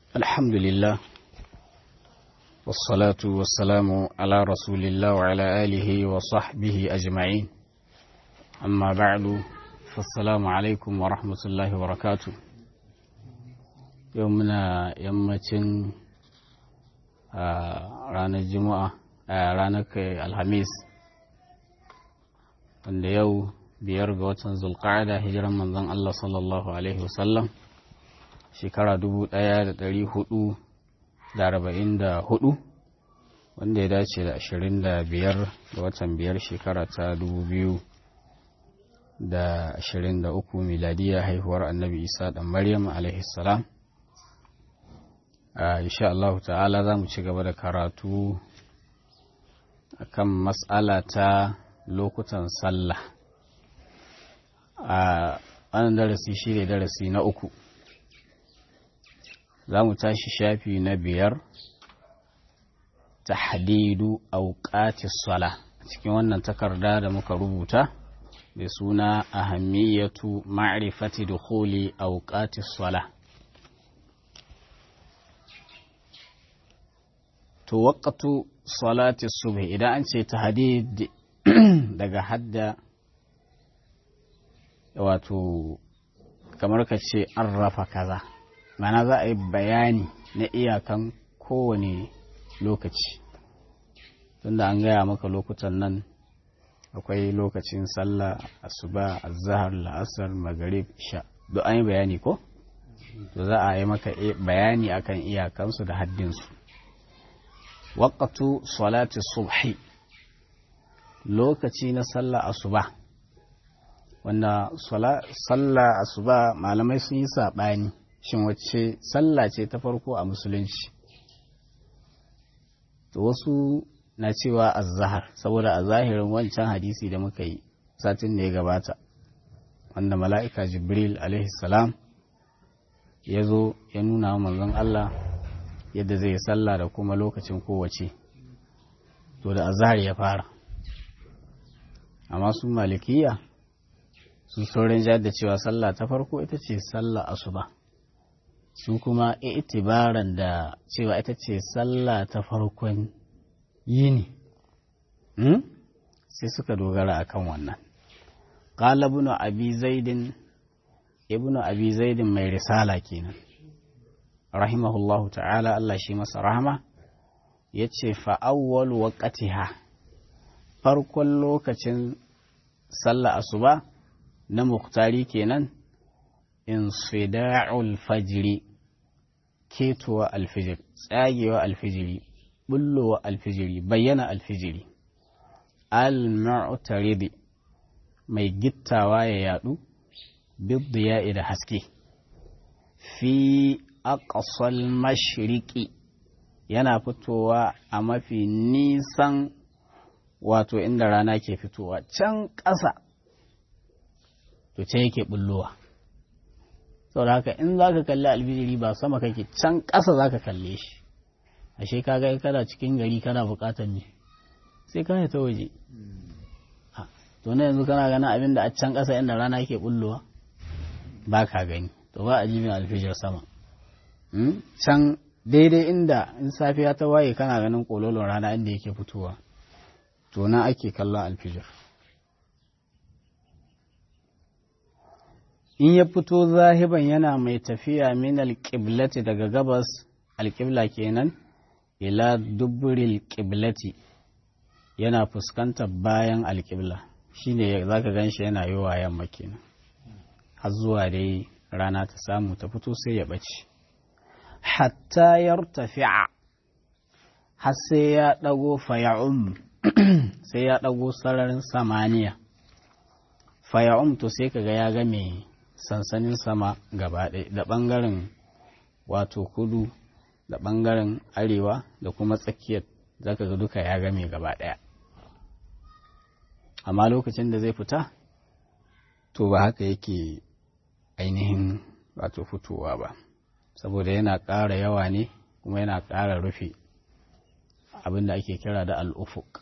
الحمد لله والصلاة والسلام على رسول الله وعلى آله وصحبه أجمعين أما بعد فالسلام عليكم ورحمة الله وبركاته يومنا يمتن ranar juma'a ranar alhamis wanda yau biyar ga watan zulqa'ada hijiran manzon Allah sallallahu alaihi wasallam shekara dubu ɗaya da ɗari hudu da arba'in da hudu wanda ya dace da ashirin da biyar ga watan biyar shekara ta dubu biyu da ashirin da uku miladiya haihuwar annabi isa ɗan maryam alaihi salam insha Allah ta'ala za mu ci gaba da karatu akan mas'ala ta lokutan sallah a wannan darasi shi ne darasi na uku za mu tashi shafi na biyar tahdidu auqatis sala cikin wannan takarda da muka rubuta da suna ahammiyatu ma'rifati dukhuli auqatis sala to waqtu salati subh idan an ce tahdid daga hadda wato kamar ka ce an rafa kaza mana za a yi bayani na iyakan kowane lokaci tunda an gaya maka lokutan nan akwai lokacin sallah asuba azhar la'asar magharib sha duk an yi bayani ko to za a yi maka bayani akan iyakansu da haddinsu waqtu salati subhi lokaci na sallah asuba wanda sallah asuba malamai sun yi saɓani shin wacce sallah ce ta farko a musulunci to wasu na cewa azahar saboda a zahirin wancan hadisi da muka yi satin da ya gabata wanda mala'ika jibril salam ya zo ya nuna wa manzon Allah yadda zai sallah da kuma lokacin kowace to da azahar ya fara amma su malikiya su saurin jihar da cewa sallah ta farko ita ce sallah asuba su kuma itibaran da cewa ita ce sallah ta farkon yini sai suka dogara akan wannan qala ibn abi zaidin ibn abi zaidin mai risala kenan rahimahullahu ta'ala Allah shi masa rahama yace fa awwal waqtiha farkon lokacin sallah asuba na muktari kenan insida'ul fajiri ketowa alfijir tsagewa alfijiri bullowa alfijiri bayyana alfijiri al-mu'taridi mai gittawa ya yadu biddiya da haske fi aqsal mashriqi yana fitowa a mafi nisan wato inda rana ke fitowa can ƙasa to ce yake bullowa saboda haka in za ka kalli alfijiri ba sama kake can ƙasa za ka kalle shi ashe ka ga kana cikin gari kana buƙatar ne sai ka ta waje to na yanzu kana ganin abin da a can ƙasa inda rana yake bullowa ba ka gani to ba a jibin alfijir sama can daidai inda in safiya ta waye kana ganin kololon rana inda yake fitowa to na ake kallon alfijir in ya fito zahiban yana mai tafiya min alƙiblati daga gabas alƙibla kenan ila duburil ƙiblati yana fuskantar bayan alƙibla shine za ka gan shi yana yi wa yamma kenan har zuwa dai rana ta samu ta fito sai ya ɓace hatta yartafi'a har sai ya ɗago faya'um sai ya ɗago sararin samaniya faya'um to sai kaga ya ga mai sansanin sama gaba ɗaya da ɓangaren wato kudu da ɓangaren arewa da kuma tsakiyar zaka ga duka ya game gaba ɗaya amma lokacin da zai fita to ba haka yake ainihin wato fitowa ba saboda yana ƙara yawa ne kuma yana ƙara rufe abin da ake kira da al'ufuk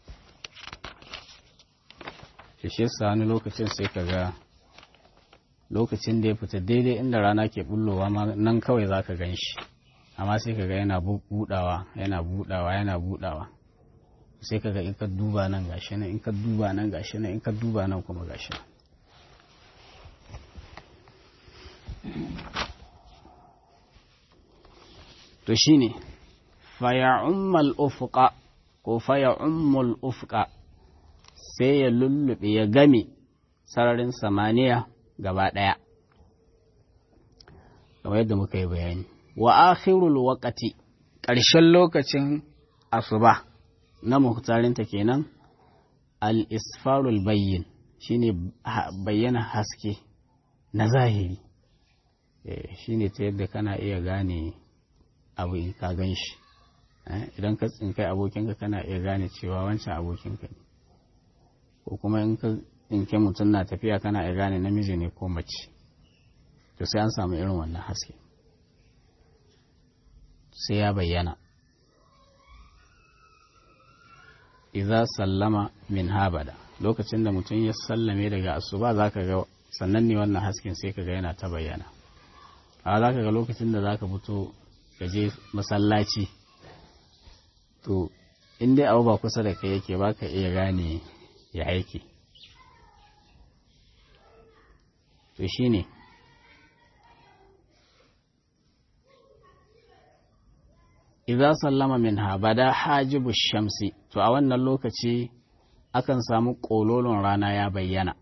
shi yasa wani lokacin sai ka ga lokacin da ya fita daidai inda rana ke bullowa nan kawai za ka gan shi amma sai ka ga yana budawa yana budawa yana budawa sai ka ga in ka duba nan gashi nan in ka duba nan gashi nan in ka duba nan kuma gashi nan to shine faya'ummal ufqa ko faya'ummul ufqa sai ya lullube ya game sararin samaniya gaba ɗaya kamar yadda muka yi bayani wa akhirul waqati ƙarshen lokacin asuba na muhtarinta kenan al-isfarul bayyin shine bayyana haske na zahiri shine ta yadda kana iya gane abu in ka gan shi idan ka tsinkai abokinka kana iya gane cewa wancan abokinka ne ko kuma in ka tsinke mutum na tafiya kana iya gane namiji ne ko mace to sai an samu irin wannan haske sai ya bayyana iza sallama min habada lokacin da mutum ya sallame daga asuba za ka ga sannan ne wannan hasken sai ka ga yana ta bayyana a za ka ga lokacin da za ka fito ka je masallaci to in dai abu ba kusa da kai yake ba ka iya gane ya aiki to shi ne idza sallama minha bada hajibu shamsi to a wannan lokaci akan samu ƙololon rana ya bayyana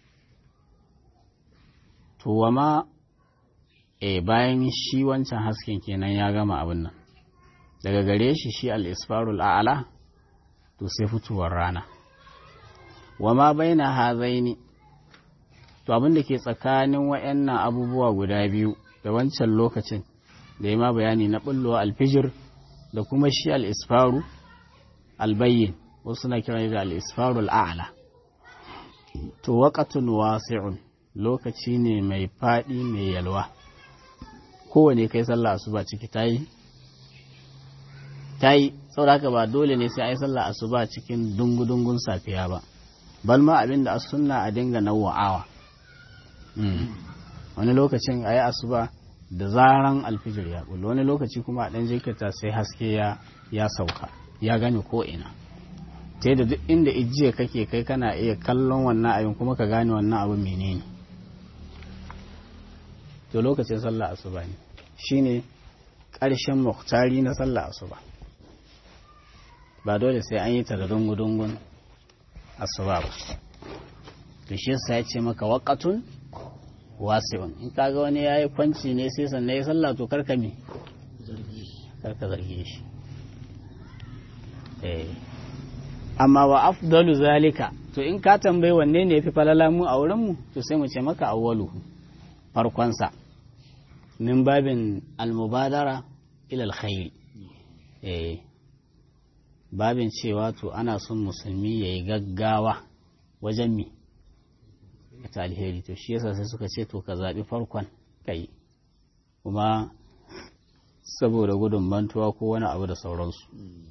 to wama e bayan shi wancan hasken kenan ya gama abin nan daga gare shi shi al-isfarul a'la to sai fitowar rana wama baina hazaini to abin da ke tsakanin wayannan abubuwa guda biyu da wancan lokacin da ya ma bayani na bullowa alfijir da kuma shi al'isfaru albayyin wasu na kiran da al'isfaru al'ala to waƙatun wasi'un lokaci ne mai faɗi mai yalwa kowane kai sallah asuba ciki ta yi ta yi sauraka ba dole ne sai a yi sallah asuba cikin dungu-dungun safiya ba bal ma abin da sunna a dinga nawa'awa wani lokacin a yi asuba da zaran alfijir ya bullo wani lokaci kuma a ɗan jikata sai haske ya sauka ya gane ko'ina ta da duk inda ijiya kake kai kana iya kallon wannan abin kuma ka gane wannan abin menene to lokacin sallah asuba ne shine ƙarshen muhtari na sallah asuba ba dole sai an yi ta da dungu-dungun asuba ba to shi yasa ya ce maka waƙatun wasi'un in kaga wani yayi kwanci ne sai sannan ya sallah to karka me karka zarge shi eh amma wa afdalu zalika to in ka tambayi wanne ne yafi falala mu a wurin mu to sai mu ce maka awwalu farkon sa min babin almubadara ila alkhairi eh babin cewa to ana son musulmi yayi gaggawa wajen mi ta alheri to shi yasa sai suka ce to ka zaɓi farkon kai kuma saboda gudun mantuwa ko wani abu da sauransu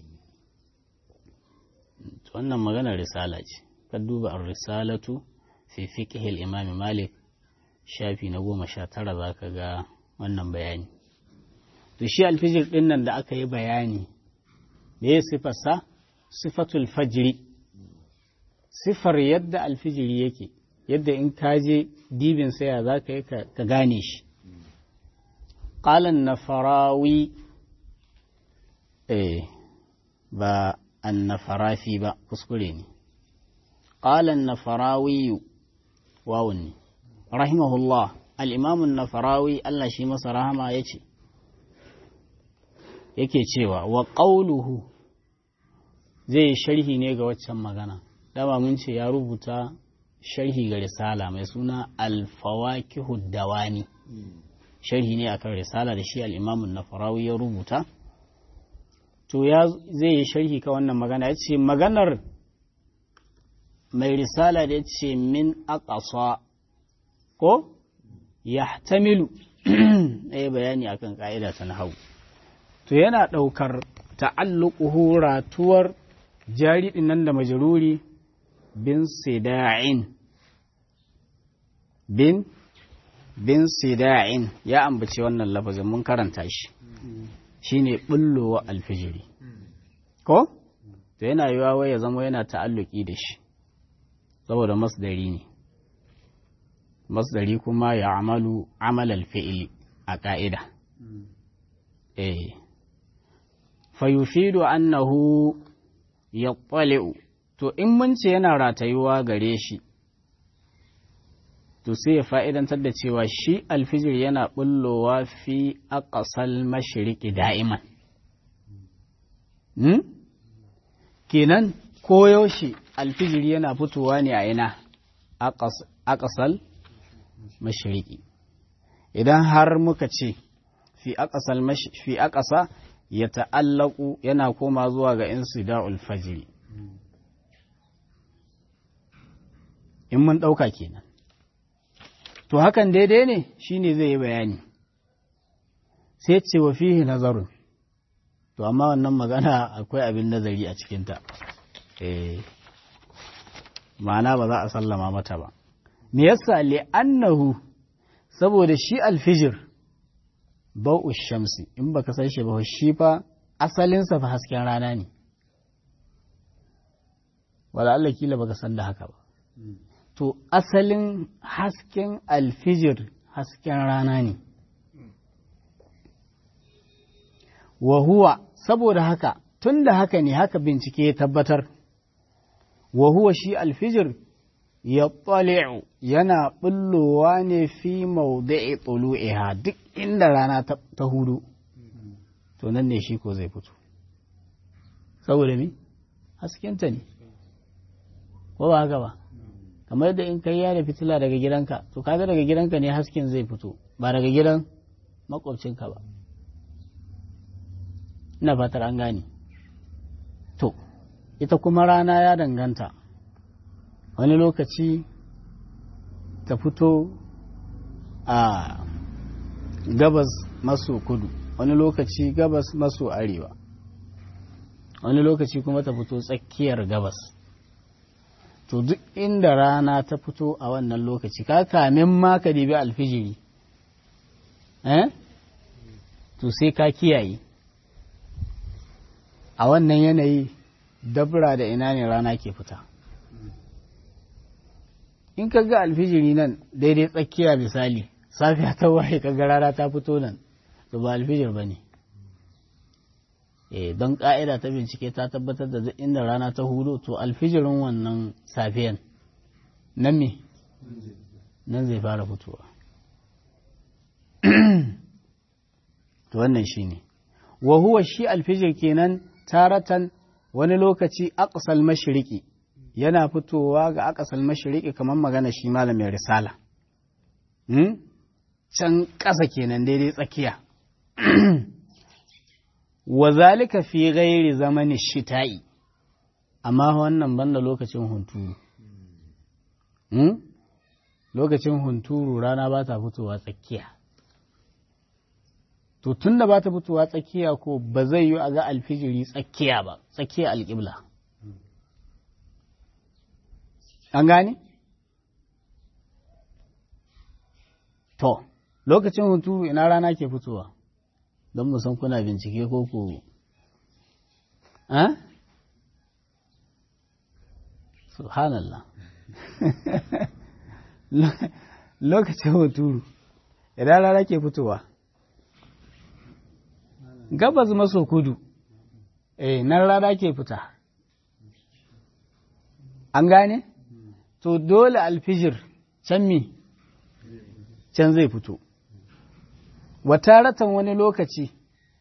wannan maganar risala ce ka duba an risalatu fi fiqhil imam malik shafi na goma sha tara za ka ga wannan bayani to shi alfijir ɗin nan da aka yi bayani me ya sifarsa sifatul fajri sifar yadda alfijiri yake yadda in ka je dibin saya za ka yi ka gane shi ƙalan na farawi eh ba an na farafi ba kuskure ne ƙalan na farawiyu wawun ne rahimahullah al'imamun na farawi Allah shi masa rahama ya ce yake cewa wa ƙauluhu zai sharhi ne ga waccan magana dama mun ce ya rubuta sharhi ga risala mai suna alfawakihu dawani sharhi ne akan risala da shi al'imamun na farawi ya rubuta to ya zai yi sharhi ka wannan magana ya ce maganar mai risala da ya ce min aƙasa ko ya tamilu ɗaya bayani akan ƙa'ida ta hau to yana ɗaukar ta'alluƙuhu ratuwar jari nan da majaruri bin sida'in bin bin sida'in ya ambaci wannan lafazin mun karanta shi shine bullowa alfijiri ko to yana yiwa wai ya zama yana ta'alluki da shi saboda masdari ne masdari kuma ya amalu amal alfi'ili a ƙa'ida eh fayufidu annahu ya to in mun ce yana ratayuwa gare shi to sai ya fa'idantar da cewa shi alfijir yana bullowa fi aqsal mashriqi da'iman hmm? kenan koyaushe alfijir yana fitowa ne a ina aqsal mashriqi idan har muka ce fi aqsal fi aqsa ya ta'allaku yana koma zuwa ga insida'ul fajri in mun ɗauka kenan to hakan daidai ne shine zai yi bayani sai ce wa fihi nazarun to amma wannan magana akwai abin nazari a cikinta eh ma'ana ba za a sallama mata ba me yasa li'annahu saboda shi alfijir bau'u shamsi in baka san shi ba shi fa asalinsa fa hasken rana ne wala Allah kila baka san da haka ba to asalin hasken alfijir hasken rana ne wa huwa saboda haka tun da haka ne haka bincike ya tabbatar wa huwa shi alfijir ya tsali'u yana ɓullowa ne fi maudu'i tsulu'iha duk inda rana ta hudu to nan ne shi ko zai fito saboda mi haskenta ne ko ba haka ba kamar yadda in kai da fitila daga gidanka to kaga daga gidanka ne hasken zai fito ba daga gidan makwabcinka ba ina fatar an gane to ita kuma rana ya danganta wani lokaci ta fito a gabas maso kudu wani lokaci gabas maso arewa wani lokaci kuma ta fito tsakiyar gabas to duk inda rana ta fito a wannan lokaci ka kamin ma ka dibi alfijiri eh to sai ka kiyaye a wannan yanayi dabra da ina ne rana ke fita in ka ga alfijiri nan daidai tsakiya misali safiya ta waye ka ga rana ta fito nan to ba alfijir ba ne eh don ƙa'ida ta bincike ta tabbatar da duk inda rana ta hudu to alfijirin wannan safiyan nan me nan zai fara fitowa to wannan shi ne wa huwa shi alfijir kenan taratan wani lokaci aqsal mashriqi yana fitowa ga aqsal mashriqi kamar magana shi malamin risala can ƙasa kenan daidai tsakiya wa zalika fi ghairi zamani shita'i amma wannan banda lokacin hunturu lokacin hunturu rana ba ta fitowa tsakiya to tun da ba ta fitowa tsakiya ko ba zai yi a ga alfijiri tsakiya ba tsakiya alƙibla an gane? to lokacin hunturu ina rana ke fitowa don mu san kuna bincike ko ku eh subhanallah lokacin huturu idan rana ke fitowa gabas maso kudu eh nan rana ke fita an gane to dole alfijir can mi can zai fito wataratan wani lokaci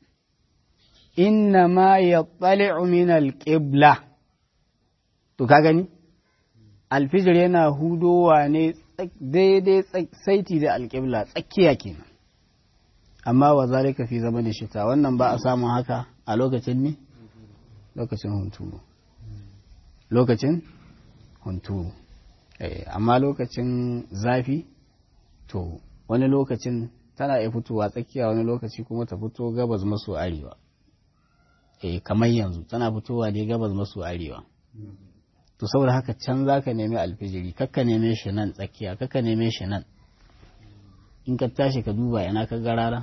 inna ma ya min alƙibla to ka gani alfijir yana hudowa ne daidai saiti da alƙibla tsakiya kenan amma wa zalika fi zama da shita wannan ba a samun haka a lokacin ne lokacin hunturu lokacin hunturu amma lokacin zafi to wani lokacin tana iya fitowa tsakiya wani lokaci kuma ta fito gabas maso arewa eh kamar yanzu tana fitowa dai gabas maso arewa to saboda haka can za ka nemi alfijiri kakka neme shi nan tsakiya kakka neme shi nan in ka tashi ka duba ina ka ga rana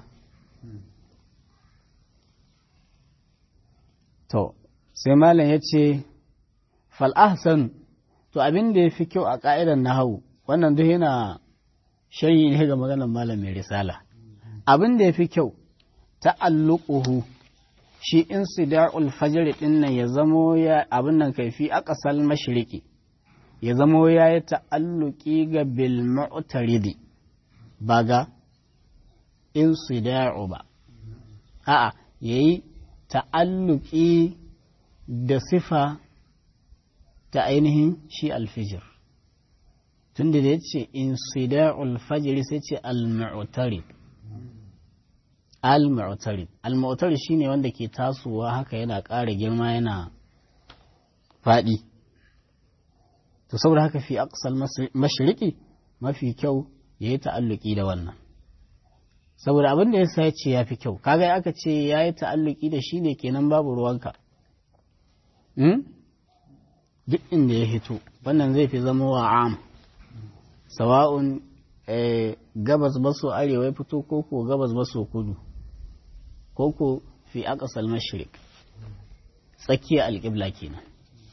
to sai malam ya ce fal'ahsan to abin da ya fi kyau a ƙa'idar nahawu wannan duk yana sharhi ne ga maganar malam mai risala abin da ya fi kyau ta'alluquhu shi insida'ul fajr din nan ya zamo ya abin nan kaifi aqsal mashriqi ya zamo ya yi ta'alluqi ga bil mu'taridi ba ga insida'u ba a'a yayi ta'alluqi da sifa ta ainihin shi alfijir tunda da yace insida'ul fajr sai ce al-mu'tarid al-mu'tarid al-mu'tarid shine wanda ke tasowa haka yana ƙara girma yana faɗi to saboda haka fi aqsal mashriqi mafi kyau yayi ta'alluki da wannan saboda abin da yasa yace yafi kyau kaga aka ce yayi ta'alluki da shi ne kenan babu ruwanka hmm? duk inda ya hito wannan zai fi zama wa am sawa'un gabas maso arewa ya fito koko gabas maso kudu koko fi aqsal mashriq tsakiya alƙibla kenan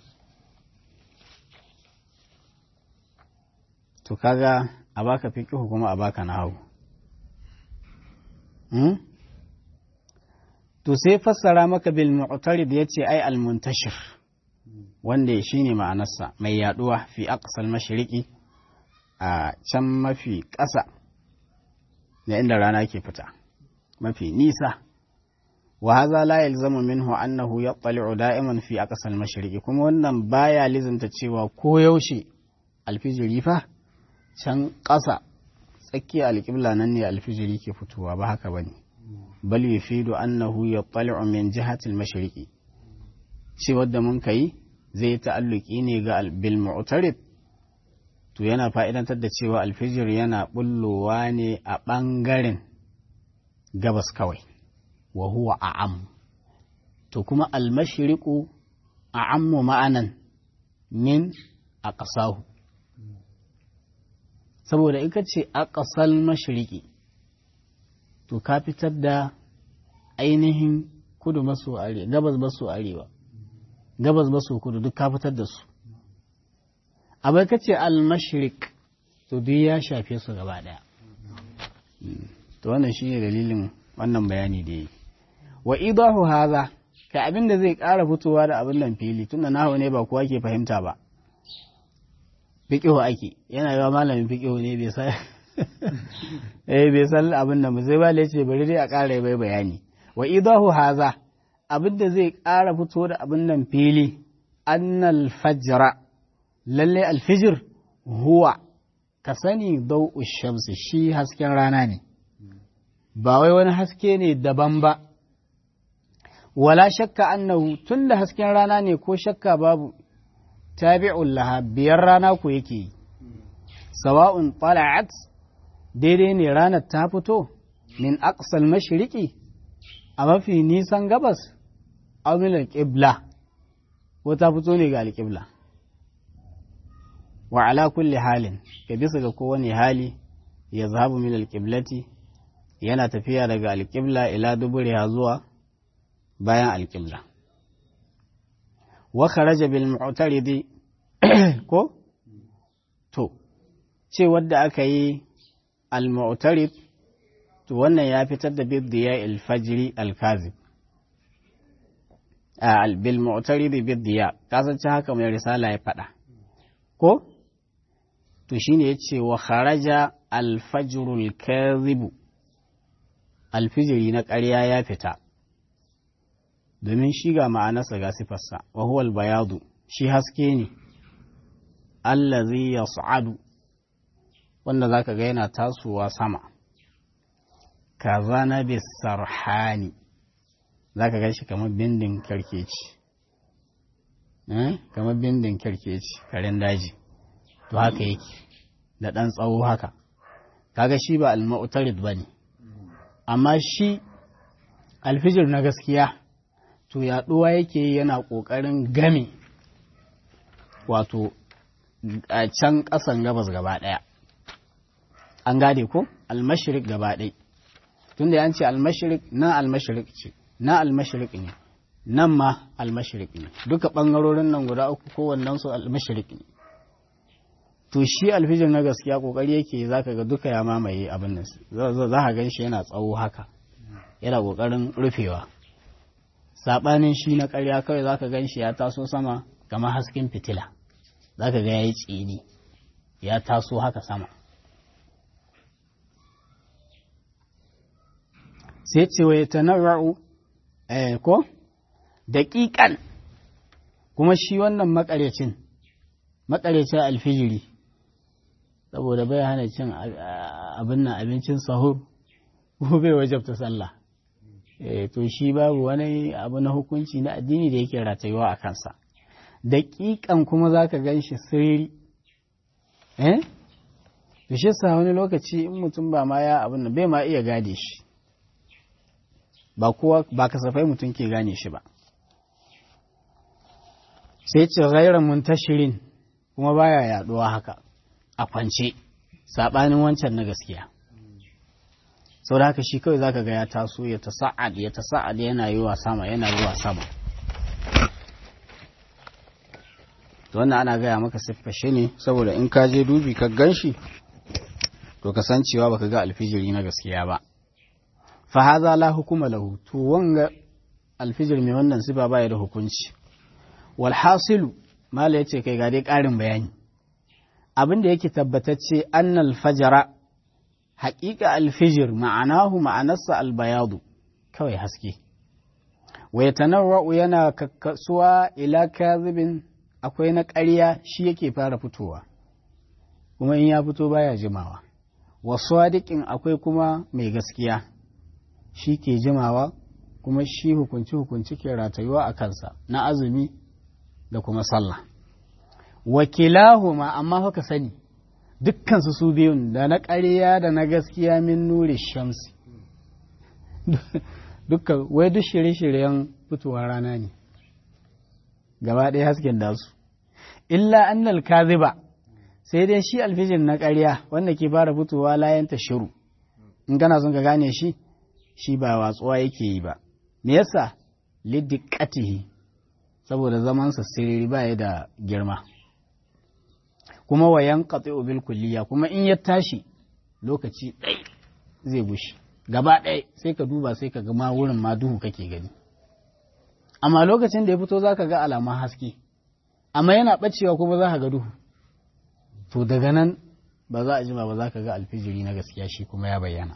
to kaga a baka fiqhu kuma a baka nahwu hmm? to sai fassara maka bil mu'tarid yace ai al muntashir wanda shine ma'anarsa mai yaduwa fi aqsal mashriqi a can mafi ƙasa da inda rana ke fita mafi nisa wa haza la yalzamu minhu annahu yattali'u da'iman fi aqsal mashriqi kuma wannan baya lizanta cewa ko yaushe alfijiri fa can ƙasa tsakiyar alƙibla nan ne alfijiri ke fitowa ba haka bane bal yufidu annahu yattali'u min jihati al-mashriqi ce wadda mun kai zai ta'alluki ne ga bil mu'tarid to yana fa'idantar da cewa alfijir yana bullowa ne a ɓangaren gabas kawai wa huwa a'am to kuma almashiriku a'ammu ma'anan min a ƙasahu saboda ika ce a ƙasar mashiriki to ka fitar da ainihin kudu maso arewa gabas maso arewa gabas maso kudu duk ka fitar da su abai ka ce al-mashrik to duk ya shafe su gaba daya to wannan shine dalilin wannan bayani da yi wa idahu haza ka abin da zai ƙara fitowa da abin nan fili tunda nahu ne ba kowa ke fahimta ba fiqihu ake yana yawa malamin fiqihu ne bai san eh bai san abin nan ba sai ba ce bari dai a ƙara bai bayani wa idahu haza abin da zai ƙara fito da abin nan fili annal fajra lalle alfijir huwa ka sani dau'u shamsi shi hasken rana ne ba wai wani haske ne daban ba wala shakka annahu tunda hasken rana ne ko shakka babu tabi'un laha biyar rana ku yake yi sawa'un tala'at daidai ne ranar ta fito min aqsal mashriqi a mafi nisan gabas aw min al-qibla ko ta fito ne ga al-qibla wa ala kulli halin ka bisa ga kowane hali ya zahabu min alƙiblati yana tafiya daga alƙibla ila duburiha zuwa bayan alƙibla wa kharaja bil mu'taridi ko to ce wadda aka yi al mu'tarid to wannan ya fitar da biddiya al fajri al kazib al bil mu'taridi biddiya kasance haka mai risala ya faɗa ko to shine yace wa kharaja alfajrul kadhibu alfijiri na ƙarya ya fita domin shi ga ma'anarsa ga sifarsa wa huwa albayadu shi haske ne allazi yas'adu wanda zaka ga yana tasowa sama kazana bisarhani zaka ga shi kamar bindin karkeci eh kamar bindin karkeci karen daji to haka yake da ɗan tsawo haka kaga shi ba al-mu'tarid bane amma shi alfijir na gaskiya to yaɗuwa yake yana ƙoƙarin game wato a can ƙasan gabas gaba ɗaya an gade ko almashirik gaba ɗai tunda ya ce almashirik na almashirik ce na almashirik ne nan ma almashirik ne duka ɓangarorin nan guda uku kowannen su almashirik ne to shi alfijir na gaskiya kokari yake zaka ga duka ya mamaye abin nan za ka gan shi yana tsawo haka yana kokarin rufewa sabanin shi na ƙarya kawai zaka gan shi ya taso sama kamar hasken fitila zaka ga yayi tsini ya taso haka sama sai ce wa yatanarra'u eh ko daƙiƙan kuma shi wannan makarecin makarecin alfijiri saboda bai hana cin abin nan abincin sahur ko bai wajabta sallah to shi babu wani abu na hukunci na addini da yake ratayuwa a kansa daƙiƙan kuma za ka gan shi sirri eh to shi sa wani lokaci in mutum ba ma ya abin nan bai ma iya gade shi ba kowa ba kasafai mutum ke gane shi ba sai ce ghairan muntashirin kuma baya yaduwa haka a kwance saɓanin wancan na gaskiya sau da haka shi kawai zaka ga ya taso ya tasa'ad ya tasa'ad yana yi wa sama yana yi wa sama to wannan ana gaya maka siffashe ne saboda in ka je dubi ka gan shi to ka san cewa baka ga alfijiri na gaskiya ba fa haza la hukuma lahu to wanga alfijir mai wannan sifa baya da hukunci wal hasilu mala yace kai ga dai ƙarin bayani abin da yake tabbatacce annal fajara haƙiƙa alfijir ma'anahu ma'anarsa albayadu kawai haske wa yatanawwa'u yana kakkasuwa ila kazibin akwai na ƙarya shi yake fara fitowa kuma in ya fito baya jimawa wa sadiqin akwai kuma mai gaskiya shi ke jimawa kuma shi hukunci hukunci ke ratayuwa a kansa na azumi da kuma sallah wakilahuma amma haka sani dukkansu su biyun da na ƙarya da na gaskiya min nuri shamsi dukkan wai duk shirye-shiryen fitowar rana ne gaba ɗaya hasken da su illa annal kaziba sai dai shi alfijin na ƙarya wanda ke fara fitowa layan ta shiru in kana son ka gane shi shi ba watsuwa yake yi ba me yasa liddiqatihi saboda zamansa siriri ba ya da girma kuma wayan qati'u bil kulliya kuma in ya tashi lokaci ɗai zai gushi gaba ɗaya sai ka duba sai ka ga ma wurin ma duhu kake gani amma lokacin da ya fito zaka ga alaman haske amma yana ɓacewa kuma za ka ga duhu to daga nan ba za a jima ba za ka ga alfijiri na gaskiya shi kuma ya bayyana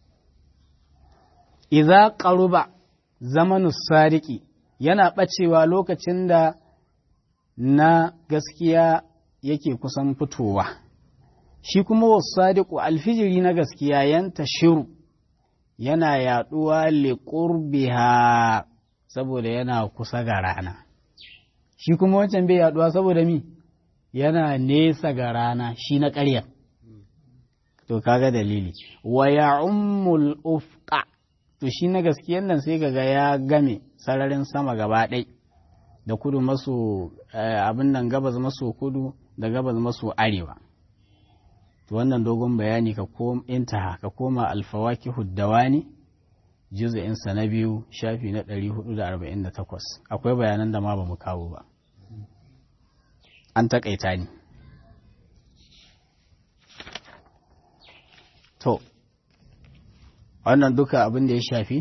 idza qaruba zamanu sadiqi yana ɓacewa lokacin da na gaskiya yake kusan fitowa shi kuma wasu sadiqu alfijiri na gaskiya yanta shiru yana yaɗuwa liƙurbiha saboda yana kusa ga rana shi kuma wancan bai yaɗuwa saboda mi yana nesa ga rana shi na ƙarya to kaga dalili wa ya ummul ufqa to shi na gaskiyan nan sai kaga ya game sararin sama gaba ɗai da kudu maso abin nan gabas maso kudu da gabas maso arewa to wannan dogon bayani ka kom intaha ka koma alfawaki huddawani juz'in sa na biyu shafi na 448 akwai bayanan da ma ba mu kawo ba an takaita ni to wannan duka abin da ya shafi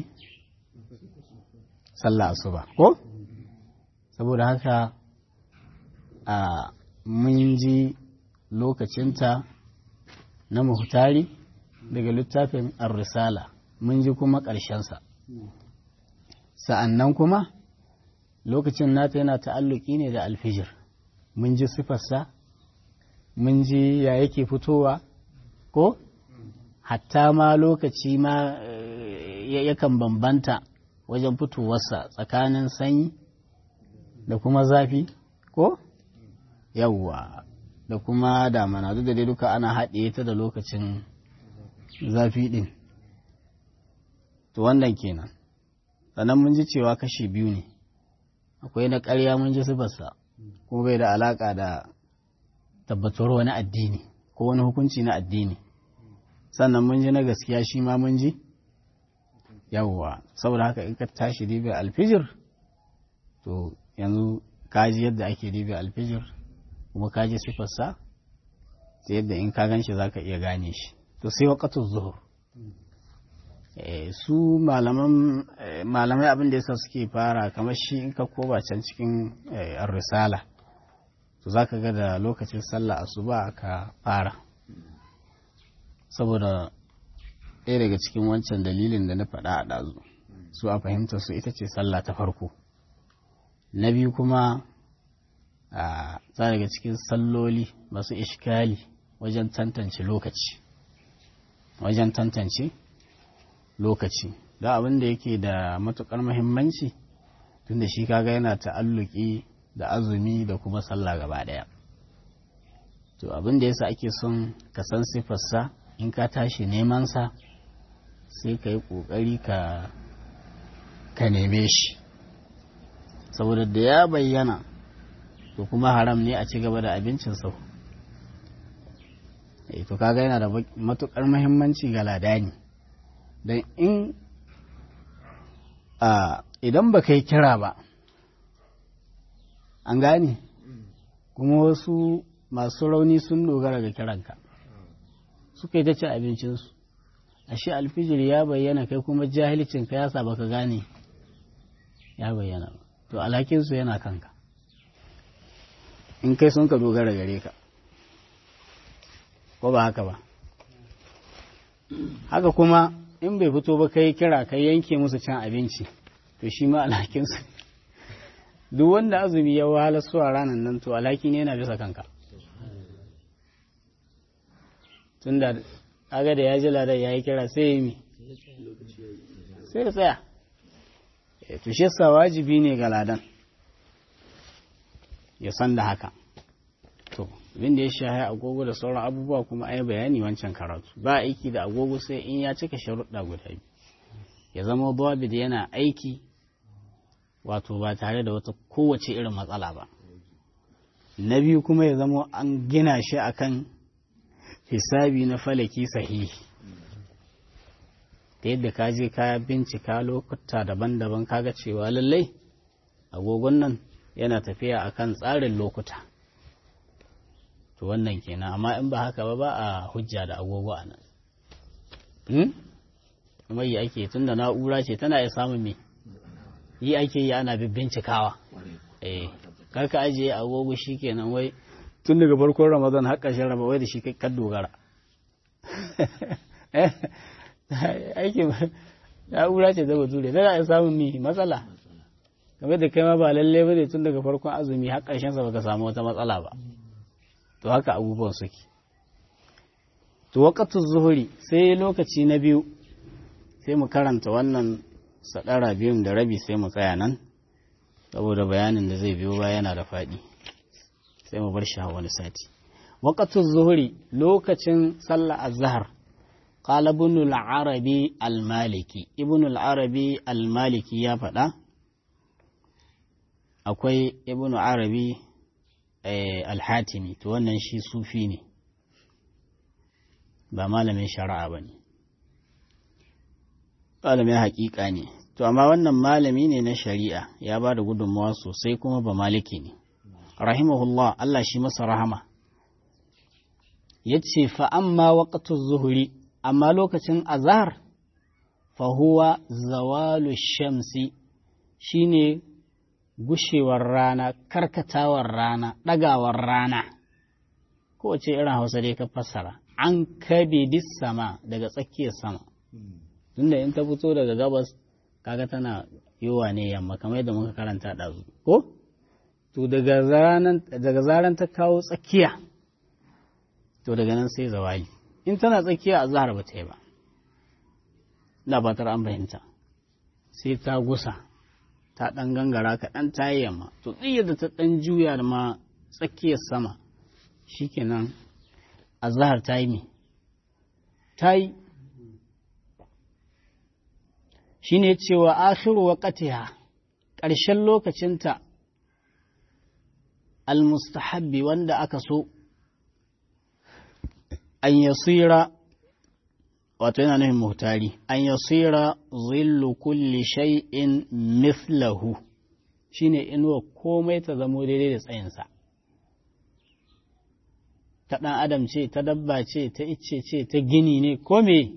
sallah asuba ko saboda haka a mun ji lokacinta na muhtari daga littafin ar-risala mun ji kuma ƙarshensa sa'annan kuma lokacin nata yana ta'alluki ne da alfijir mun ji sifarsa mun ji ya yake fitowa ko hatta ma lokaci ma yakan bambanta wajen fitowarsa tsakanin sanyi da kuma zafi ko yawwa da kuma damana duk da dai duka ana haɗe ta da lokacin zafi ɗin to wannan kenan sannan mun ji cewa kashi biyu ne akwai na ƙarya mun ji sifarsa kuma bai da alaƙa da tabbatar wani addini ko wani hukunci na addini sannan mun ji na gaskiya shi ma mun ji yawwa saboda haka in ka tashi dibe alfijir to yanzu ka ji yadda ake dibe alfijir kuma ka ji sifarsa ta yadda in ka gan shi za ka iya gane shi to sai waƙatun zuhur su malamai abin da yasa suke fara kamar shi in ka koba can cikin risala to za ka ga da lokacin sallah asuba ka fara saboda ɗaya daga cikin wancan dalilin da na faɗa a ɗazu su a fahimtar su ita ce sallah ta farko na biyu kuma a za daga cikin salloli masu ishkali wajen tantance lokaci wajen tantance lokaci da abin da yake da matukar muhimmanci tunda shi kaga yana ta'alluki da azumi da kuma sallah gaba daya to abin da yasa ake son ka san sifarsa in ka tashi neman sa sai ka yi kokari ka ka neme shi saboda da ya bayyana to kuma haram ne a ci gaba da abincin sau to kaga yana da matukar muhimmanci ga ladani don in idan ba kai kira ba an gane kuma wasu masu rauni sun dogara ga kiranka suka yi ta ci abincinsu ashe alfijir ya bayyana kai kuma jahilcinka ya sa baka gane ya bayyana ba to alhakinsu yana kanka in kai sun ka dogara gare ka ko ba haka ba haka kuma in bai fito ba kai kira kai yanke musu cin abinci to shi ma alhakinsu duk wanda azumi ya wahala su a ranar nan to alhaki ne yana bisa kanka tunda aga da ya ji ladar ya yi kira sai ya mi sai ya tsaya to shi sa wajibi ne ga ladan ya san da haka to abin da ya shahi agogo da sauran abubuwa kuma ai bayani wancan karatu ba aiki da agogo sai in ya cika sharuɗa guda biyu ya zama da yana aiki wato ba tare da wata kowace irin matsala ba na biyu kuma ya zama an gina shi akan hisabi na falaki sahihi ta yadda ka je ka bincika lokuta daban-daban kaga cewa lallai agogon nan yana tafiya akan tsarin lokuta to wannan kenan amma in ba haka ba ba a hujja da agogo a nan kuma yi ake tun da na'ura ce tana iya samun me yi ake yi ana bincikawa eh karka ajiye agogo shi kenan wai tun daga farkon ramadan har ƙarshen ramadan wai da shi kan dogara aiki na'ura ce zaba ture tana iya samun mi matsala game da kai ma ba lalle ba ne tun daga farkon azumi har ƙarshen sa baka samu wata matsala ba to haka abubuwan suke to waqatu zuhuri sai lokaci na biyu sai mu karanta wannan sadara biyun da rabi sai mu tsaya nan saboda bayanin da zai biyo ba yana da faɗi sai mu bar shi a wani sati waqatu zuhuri lokacin sallah azhar qala ibn al-arabi al-maliki ibn al-arabi al-maliki ya faɗa akwai ibn arabi al-hatimi to wannan shi sufi ne ba malamin shari'a ba ne malamin haƙiƙa ne to amma wannan malami ne na shari'a ya ba da gudunmawa sosai kuma ba maliki ne rahimahullah Allah shi masa rahama ya ce fa'amma waƙatun zuhuri amma lokacin azhar fahuwa zawalu shamsi shine gushewar rana karkatawar rana ɗagawar rana kowace irin hausa dai ka fassara an kabe dis sama daga tsakiyar sama tunda in ta fito daga gabas kaga tana yiwa ne yamma kamar yadda muka karanta ɗazu ko to daga zaran ta kawo tsakiya to daga nan sai zawali in tana tsakiya a zahar ba ta yi ba na batar an fahimta sai ta gusa ta ɗan gangara kaɗan ta yi yamma to tsiyar da ta ɗan juya da ma tsakiyar sama shikenan a zahar ta yi me ta yi shi ne cewa akhiru waqatiha ƙarshen lokacinta almustahabbi wanda aka so an yasira wato yana nufin muhtari an yasira zillu kulli shay'in mithlahu shine inuwa komai ta zamo daidai da tsayinsa ta ɗan adam ce ta dabba ce ta icce ce ta gini ne ko me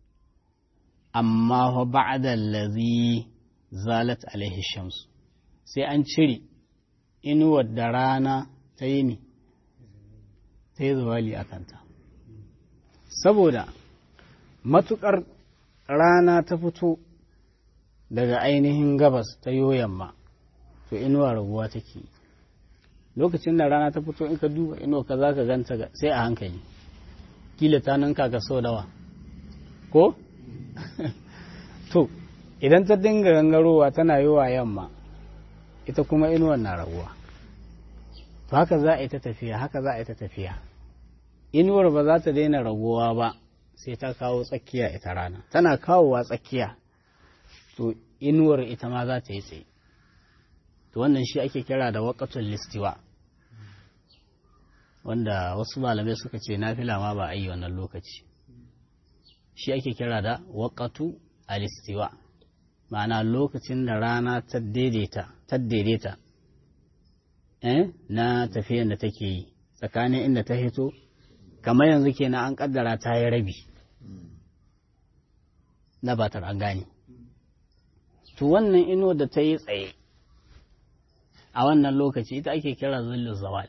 amma fa ba'da allazi zalat alaihi shamsu sai an cire inuwar da rana ta yi ne ta yi zawali a kanta saboda matuƙar rana ta fito daga ainihin gabas ta yamma to inuwa raguwa take lokacin da rana ta fito in ka duba inuwa ka za ka ganta sai a hankali kila ta ninka ka sau dawa ko to idan ta dinga gangarowa tana yi wa yamma ita kuma inuwar na raguwa to haka za a yi ta tafiya haka za a yi ta tafiya inuwar ba za ta daina raguwa ba sai ta kawo tsakiya ita rana tana kawowa tsakiya to inuwar ita ma za ta yi tsaye to wannan shi ake kira da waƙatun listiwa wanda wasu malamai suka ce na fila ma ba a yi wannan lokaci shi ake kira da waƙatu alistiwa ma'ana lokacin da rana ta daidaita eh na tafiyan da take yi tsakanin inda ta hito kamar yanzu kenan an kaddara ta yi rabi na batar an gane to wannan ino da ta yi tsaye a wannan lokaci ita ake kira zullu zawal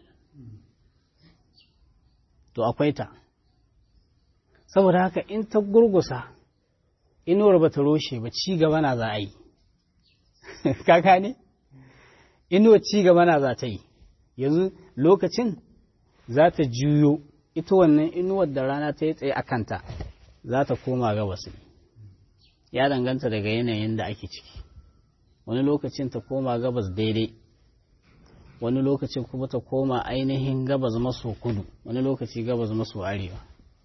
to akwai ta saboda haka in ta gurgusa inuwar ba ta roshe ba ci gaba na za a yi kaka ne inuwar ci gaba na za ta yi yanzu lokacin za ta juyo ita wannan inuwar da rana ta yi tsaye a kanta za ta koma gabas ne ya danganta daga yanayin da ake ciki wani lokacin ta koma gabas daidai wani lokacin kuma ta koma ainihin gabas maso kudu wani lokaci gabas maso arewa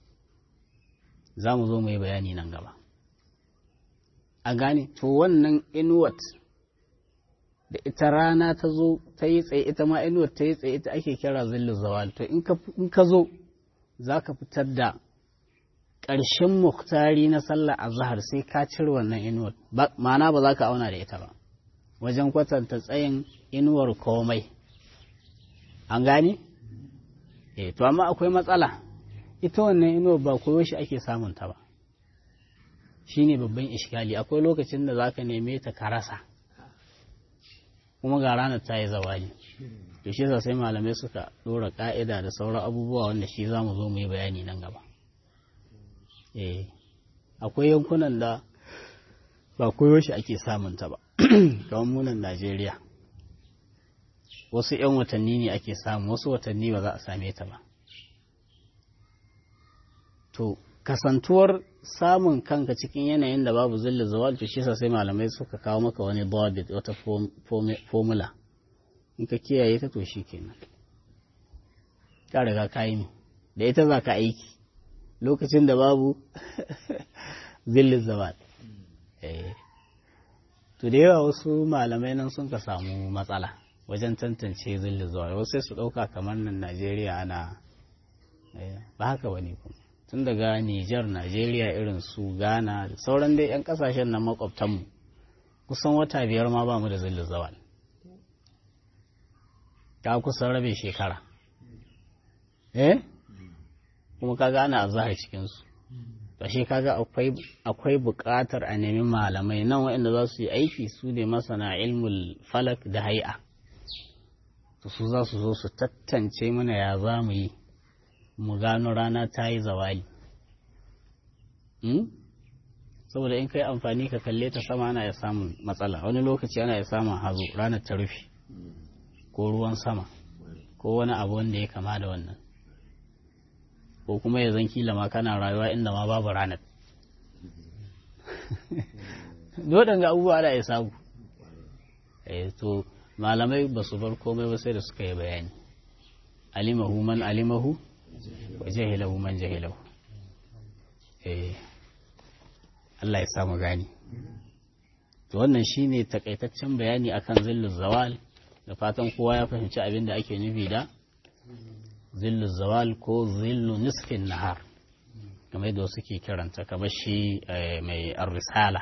za mu zo mu yi bayani nan gaba a gane to wannan inuwat da ita rana ta zo ta yi tsaye ita ma inuwat ta yi tsaye ita ake kira zillu zawal to in ka zo za ka fitar da ƙarshen muktari na sallah a zahar sai ka cire wannan inuwar ma'ana ba za ka auna da ita ba wajen kwatanta tsayin inuwar komai an gane? eh to amma akwai matsala ita wannan inuwar ba koyo shi ake samun ta ba shi ne babban ishgali akwai lokacin da za ka neme ta ka rasa kuma ga ranar ta yi zawali to shi sai malamai suka ɗora ƙa'ida da sauran abubuwa wanda shi za mu zo mu yi bayani nan gaba eh akwai yankunan da ba koyo shi ake samun ta ba kamar munan Najeriya wasu 'yan watanni ne ake samu wasu watanni ba za a same ta ba to kasantuwar samun kanka cikin yanayin da babu zilli zawal to shi sai malamai suka kawo maka wani dabit wata formula in ka kiyaye ta to shi kenan ka riga ka yi da ita za ka aiki lokacin da babu zillin zawal to da yawa wasu malamai nan sun ka samu matsala wajen tantance zillin zawal wasu sai su ɗauka kamar nan najeriya ana ba haka wani kuma tun daga Nijar, Najeriya irin su Ghana da sauran dai 'yan kasashen nan makwabtanmu kusan wata biyar ma ba mu da zillin zawal. Ta kusan rabe shekara. Eh? Kuma ka gane a zahar cikinsu. Tashi kaga akwai buƙatar a nemi malamai nan waɗanda za su yi aiki su ne masana ilmul falak da hai'a. su za su zo su tattance mana ya za mu yi. mu gano rana ta yi zawali saboda in kai amfani ka kalle ta sama ana ya samun matsala wani lokaci ana ya samun hazo ranar ta rufe ko ruwan sama ko wani abu wanda ya kama da wannan ko kuma ya zan kila ma kana rayuwa inda ma babu ranar dodon ga abubuwa da ya samu to malamai ba su bar komai ba sai da suka yi bayani alimahu man alimahu wa jahilahu man jahilahu eh Allah ya samu gani to wannan shine takaitaccen bayani akan zillul zawal da fatan kowa ya fahimci abin da ake nufi da zillul zawal ko zillu nisfin nahar game da wasu ke kiranta ka shi mai arrisala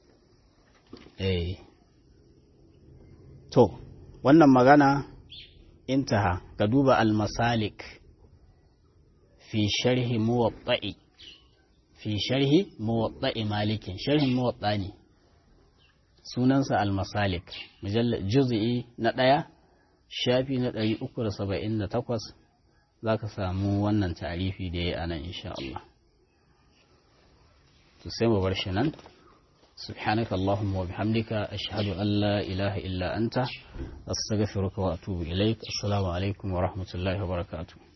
to wannan magana intaha ka duba almasalik fi sharhi muwatta'i fi sharhi muwatta'i malikin sharhin muwatta ne sunansa almasalik mujallar juz'i na ɗaya shafi na ɗari uku da saba'in da takwas za ka samu wannan tarifi da ya anan insha Allah to sai mu bar shi nan سبحانك اللهم وبحمدك أشهد أن لا إله إلا أنت أستغفرك وأتوب إليك السلام عليكم ورحمة الله وبركاته